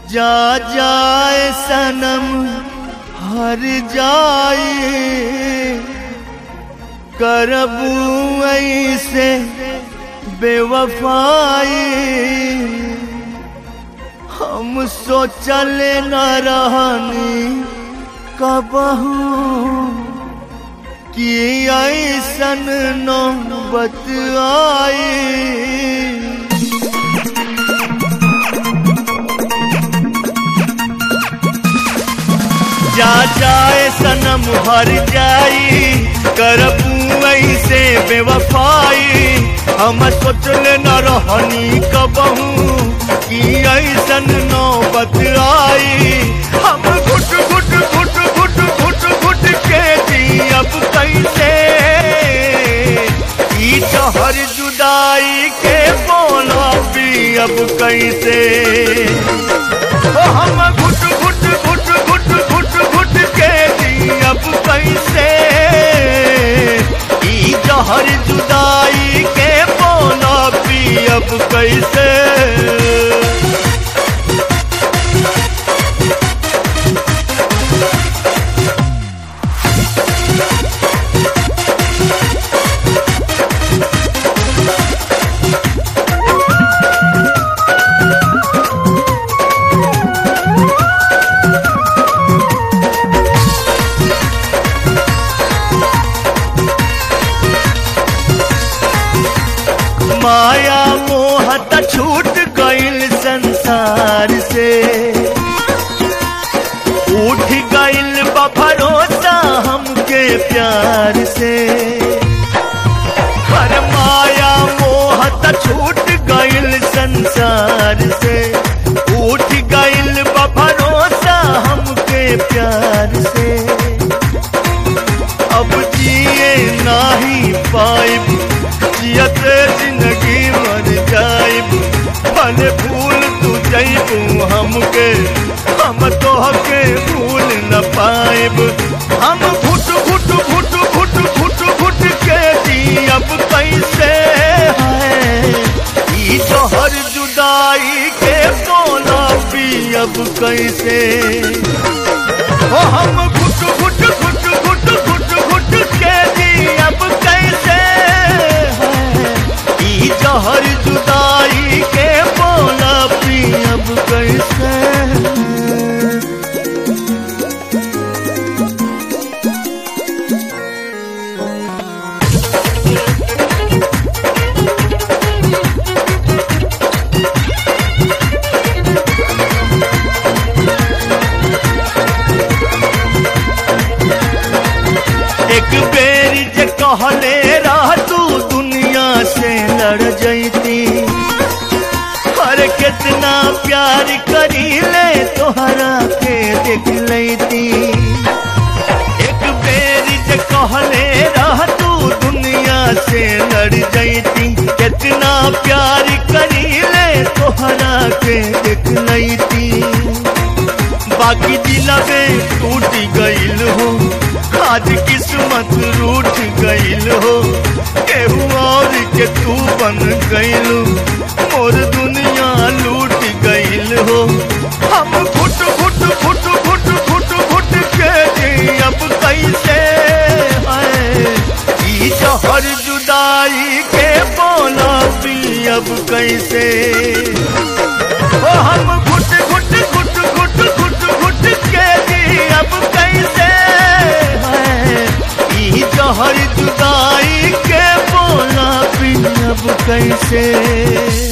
जा जाए सनम हर जाए करबू ऐसे बेवफाई हम सोचल न रहनी कबहू कि ऐसन नौबत आई जा जाए सनम हर जाई करबू ऐसे बेवफाई हम सोचल न रहनी कबहू कि ऐसन नौबत आई हम घुट घुट घुट घुट घुट घुट के जी अब कैसे ई तोहर जुदाई के बोला भी अब कैसे ओ हम घुट घुट घुट घुट घुट घुट के जी अब कैसे ई जहर जुदाई के बोला भी अब कैसे माया मोह त छूट गईल संसार से उठ गईल बा भरोसा हमके प्यार से हर माया मोह त छूट गईल संसार से उठ गईल बा भरोसा हमके प्यार से अब जिए नाही पाइब जियत जिंदगी मर जाइब भले भूल तू जइबू हमके हम तोहके भूल न पाइब हम घुट घुट घुट घुट घुट घुट के जी अब कैसे है ई तोहर जुदाई के बोला भी अब कैसे ओ हम घुट घुट घुट घुट घुट घुट के जी अब कैसे है ई जहर जुदाई के बोला पी अब कैसे एक बेरी जे कहले रह तू दुनिया से लड़ जैती हर कितना प्यार करी ले तोहरा के देख लेती एक बेरी जे कहले रह तू दुनिया से लड़ जैती कितना प्यार करी ले तोहरा के देख लेती बाकी दिलवे टूट गईल हो आज किस्मत रूठ गईल हो केहू और के तू बन गईल मोर दुनिया लूट गईल हो हम घुट घुट घुट घुट घुट घुट के जी अब कैसे है ई जहर जुदाई के बोला भी अब कैसे ओ हम घुट घुट घुट घुट घुट घुट के जी अब कैसे है ई जहर जुदाई के बोला भी अब कैसे